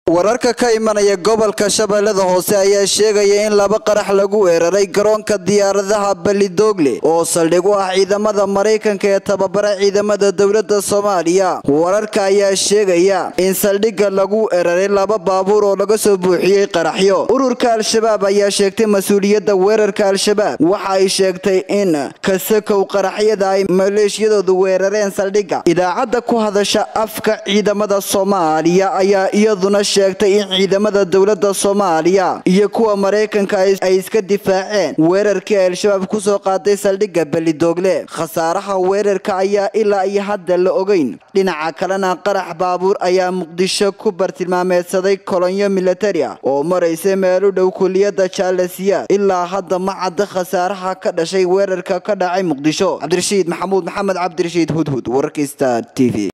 wararka ka imanaya gobolka shabeellada hoose ayaa sheegaya in laba qarax lagu weeraray garoonka diyaaradaha balidoogle oo saldhig u ah ciidamada maraykanka ee tababara ciidamada dowladda soomaaliya wararka ayaa sheegaya in saldhigga lagu weeraray laba baabuur oo laga soo buuxiyey qaraxyo ururka al-shabaab ayaa sheegtay mas-uuliyadda weerarka al-shabaab waxa ay sheegtay in kasakow qaraxyada ay maleeshiyadoodu weerareen saldhigga idaacadda ku hadasha afka ciidamada soomaaliya ayaa iyaduna sheegtay in ciidamada dowladda soomaaliya iyo kuwa maraykanka ay iska difaaceen weerarkii ay al-shabaab kusoo qaaday saldhigga balidoogle khasaaraha weerarka ayaa ilaa iyo hadda la ogeyn dhinaca kalena qarax baabuur ayaa muqdisho ku bartilmaameedsaday kolonyo militari ah oo maraysa meel u dhow kuliyadda jaalasiyaad ilaa hadda ma cadda khasaaraha ka dhashay weerarka ka dhacay muqdisho cabdirashiid maxamuud maxamed cabdirashiid hudhud wararka star t v